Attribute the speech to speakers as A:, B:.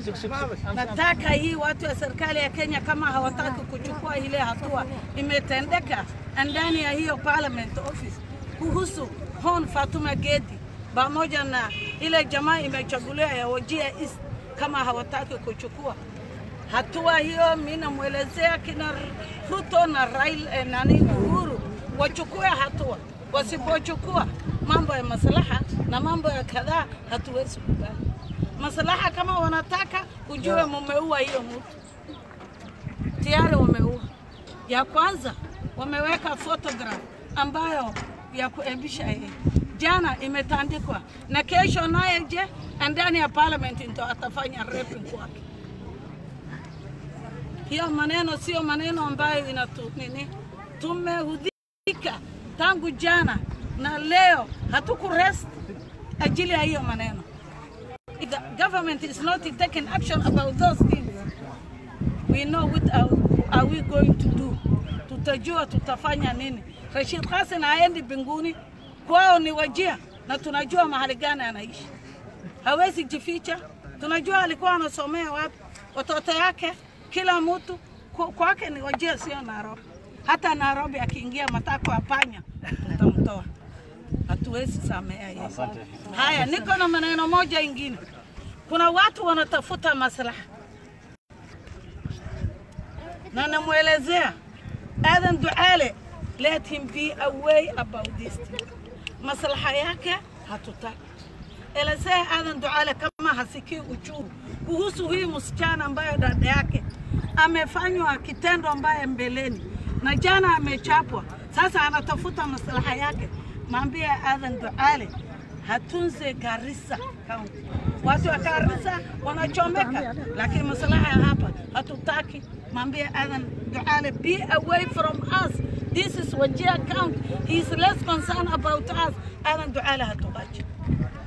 A: Nataka hii watu wa serikali ya Kenya kama hawataki kuchukua ile hatua imetendeka ndani ya hiyo parliament office kuhusu Hon Fatuma Gedi pamoja na ile jamaa imechaguliwa ya Wajir East, kama hawataki kuchukua hatua hiyo, mimi namwelezea kina Ruto na Raila eh, nani Uhuru wachukue hatua. Wasipochukua mambo ya maslaha na mambo ya kadhaa, hatuwezi kubali maslaha. Kama wanataka ujue, mumeua hiyo mtu tayari, wameua. Ya kwanza wameweka photograph ambayo ya kuebisha yeye jana imetandikwa, na kesho naye je, ndani ya parliament ndo atafanya raping kwake. Hiyo maneno sio maneno ambayo inatu nini. Tumehudhika tangu jana na leo, hatukurest ajili ya hiyo maneno. If the government is not taking action about those things, we know what are, are we going to do. Tutajua tutafanya nini. Rashid Hassan haendi mbinguni, kwao ni Wajia na tunajua mahali gani anaishi, hawezi jificha. Tunajua alikuwa anasomea wapi, watoto yake, kila mtu ku- kwake ni Wajia, sio Nairobi. Hata Nairobi akiingia matako ya panya tutamtoa, hatuwezi samea yeye. Haya, niko na maneno moja ingine. Kuna watu wanatafuta maslaha na namwelezea Adan Duale, let him be away about this thing. Maslaha yake hatutaki. Elezea Adan Duale kama hasikii uchungu kuhusu hii msichana ambayo dada yake amefanywa kitendo ambaye mbeleni na jana amechapwa, sasa anatafuta maslaha yake. Mwambie Adan Duale hatunze Garissa County. Watu wa Garissa wanachomeka, lakini maslaha ya hapa hatutaki. Mwambie Adan Duale, be away from us. This is Wajir County. He is less concerned about us. Adan Duale hatuache.